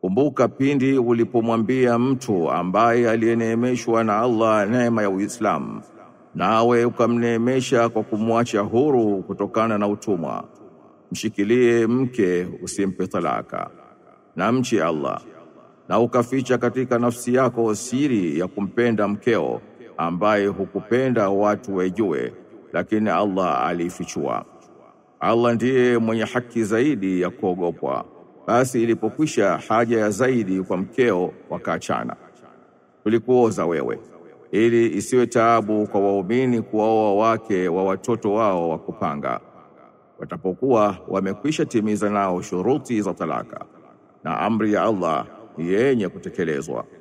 Kumbuka pindi ulipomwambia mtu ambaye aliyeneemeshwa na Allah neema ya Uislamu, nawe ukamneemesha kwa kumwacha huru kutokana na utumwa, mshikilie mke usimpe talaka, na mchi Allah, na ukaficha katika nafsi yako siri ya kumpenda mkeo ambaye hukupenda watu wajue, lakini Allah alifichua. Allah ndiye mwenye haki zaidi ya kuogopwa. Basi ilipokwisha haja ya zaidi kwa mkeo, wakaachana. Tulikuoza wewe ili isiwe taabu kwa waumini kuwaoa wake wa watoto wao wa kupanga, watapokuwa wamekwisha timiza nao shuruti za talaka, na amri ya Allah ni yenye kutekelezwa.